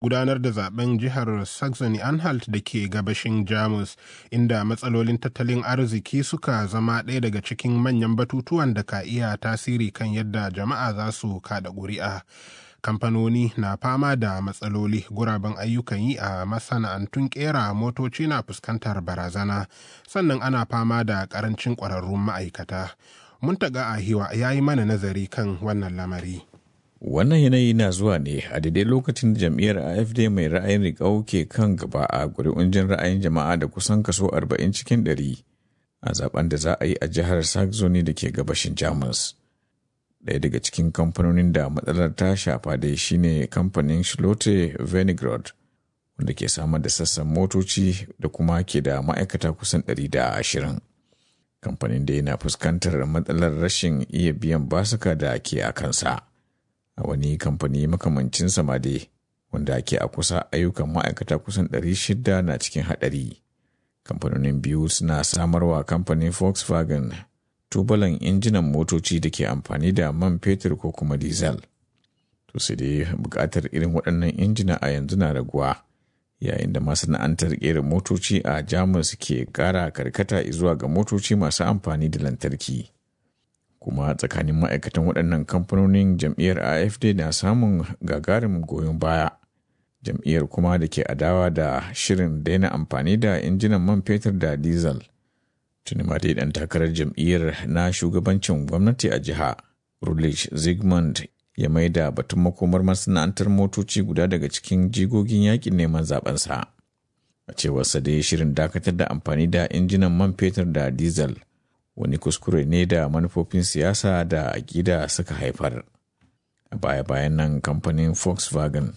gudanar da zaben jihar Saxony-Anhalt da ke gabashin Jamus, inda matsalolin tattalin arziki suka zama ɗaya daga cikin manyan batutuwan da ka iya tasiri kan yadda jama'a za su kada ƙuri'a. kamfanoni na fama da matsaloli guraben ayyukan yi a masana'antun kera motoci na fuskantar barazana sannan ana fama da karancin ƙwararrun ma'aikata muntaga ahiwa ya yi mana nazari kan wannan lamari wannan yanayi na zuwa ne a daidai lokacin da jam'iyyar afd mai ra'ayin riƙau ke kan gaba a ƙuri'un jin ra'ayin jama'a da kusan kaso 40 cikin 100 a zaben da za a yi a jihar saxony da ke gabashin jamus ɗaya daga cikin kamfanonin da matsalar ta shafa dai shine kamfanin Schlote Venigrod wanda ke samar da sassan motoci da kuma ke da ma'aikata kusan 120. Kamfanin da yana fuskantar matsalar rashin iya biyan basuka da ke a kansa. A wani kamfani makamancin samade wanda ke a kusa ayyukan ma'aikata kusan 600 na cikin haɗari. Kamfanonin biyu suna samarwa kamfanin Volkswagen tubalan injinan motoci da ke amfani da man fetur ko kuma diesel. To sai dai bukatar irin waɗannan injina a yanzu na raguwa yayin da masana'antar ƙera motoci a Jamus ke ƙara karkata zuwa ga motoci masu amfani da lantarki. Kuma tsakanin ma'aikatan waɗannan kamfanonin jam'iyyar AFD na samun gagarumin goyon baya. Jam'iyyar kuma da ke adawa da shirin daina amfani da injinan man fetur da diesel. tuni ma dai dan takarar jam'iyyar na shugabancin gwamnati a jiha Rulich Zygmunt ya maida batun makomar masana'antar motoci guda daga cikin jigogin yakin neman zabensa. A cewarsa dai shirin dakatar da amfani da injinan man fetur da diesel wani kuskure ne da manufofin siyasa da aƙida suka haifar. A baya-bayan nan kamfanin Volkswagen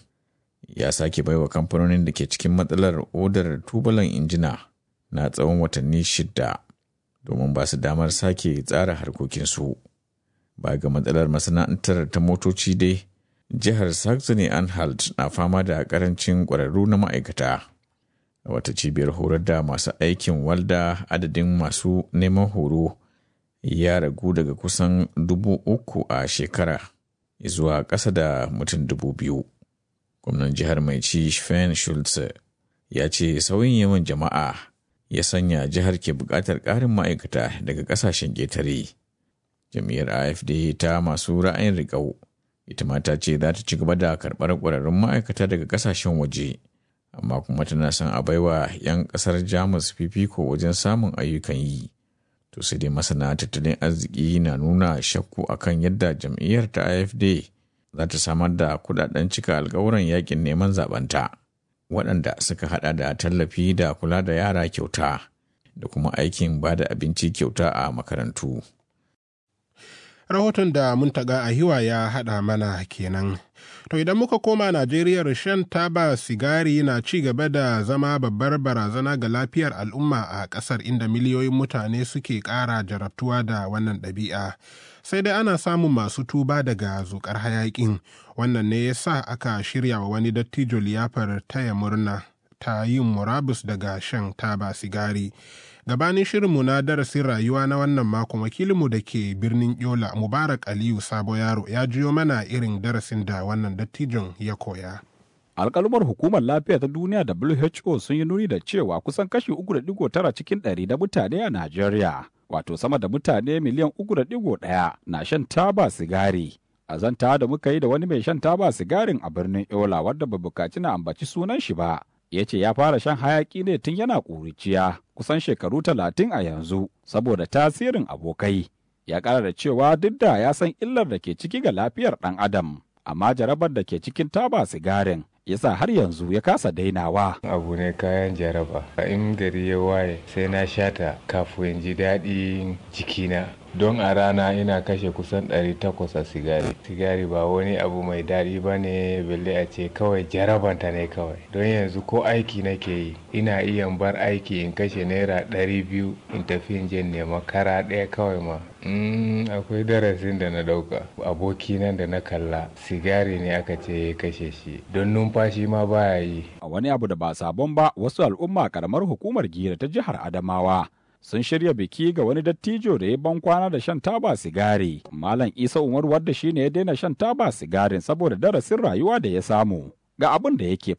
ya sake baiwa kamfanonin da ke cikin matsalar odar tubalan injina na tsawon watanni shidda. domin ba su damar sake tsara harkokinsu. Ba ga matsalar masana'antar ta motoci dai, jihar Saxony Anhalt na fama da karancin ƙwararru na ma'aikata. A wata cibiyar horar da masu aikin walda adadin masu neman horo ya ragu daga kusan dubu uku a shekara zuwa ƙasa da mutum dubu biyu. Gwamnan jihar mai ci Sven Schulze ya ce sauyin yawan jama'a ya sanya jihar ke buƙatar ƙarin ma'aikata daga ƙasashen ƙetare. Jam'iyyar AFD ta masu ra'ayin riƙau, ita ma ta ce za ta ci gaba da karɓar ƙwararrun ma'aikata daga ƙasashen waje, amma kuma tana son a baiwa 'yan ƙasar Jamus fifiko wajen samun ayyukan yi. To sai dai masana tattalin arziki na nuna shakku akan yadda jam'iyyar ta AFD za ta samar da kuɗaɗen cika alkawuran yakin neman zaɓenta. waɗanda suka hada da tallafi da kula da yara kyauta da kuma aikin ba da abinci kyauta a makarantu. Rahoton da muntaga a hiwa ya haɗa mana kenan. To idan muka koma Najeriya shan taba sigari na ci gaba da zama babbar barazana ga lafiyar al'umma a ƙasar inda miliyoyin mutane suke ƙara jarabtuwa da wannan ɗabi'a. sai dai ana samun masu tuba daga zukar hayakin wannan ne ya sa aka shirya wa wani dattijo liyafar taya murna ta yin murabus daga shan taba sigari gabanin shirinmu na darasin rayuwa na wannan makon wakilinmu da ke birnin yola mubarak aliyu sabo yaro ya jiyo mana irin darasin da wannan dattijon ya koya alkalumar hukumar lafiya ta duniya who sun yi nuni da cewa kusan kashi 3.9 cikin ɗari na mutane a najeriya wato sama da mutane miliyan uku da digo ɗaya na shan taba sigari. A zanta da muka yi da wani mai shan taba sigarin a birnin Yola wadda bai bukaci na ambaci sunan shi ba. Ya ce ya fara shan hayaki ne tun yana ƙuriciya kusan shekaru talatin a yanzu saboda tasirin abokai. Ya ƙara da cewa duk da ya san illar da ke ciki ga lafiyar ɗan adam, amma jarabar da ke cikin taba sigarin yasa har yanzu ya kasa dainawa. Abu ne kayan jaraba. In gari ya waye sai na shata kafin ji daɗin jikina. Don a rana ina kashe kusan 800 a sigari. Sigari ba wani abu mai daɗi ba ne balle a ce kawai jarabanta ne kawai. Don yanzu ko aiki nake yi ina iya bar aiki in kashe naira 200 in tafi in je nema kara ɗaya kawai ma. Mm, akwai darasin da na dauka aboki nan da na kalla sigari ne aka ce ya kashe shi don numfashi ma baya yi a wani abu da ba sabon ba wasu al'umma karamar hukumar gira ta jihar adamawa sun shirya biki ga wani dattijo da ya ban kwana da shan taba sigari malam isa umar wadda shine ya daina shan taba sigarin saboda darasin rayuwa da ya samu ga abin da yake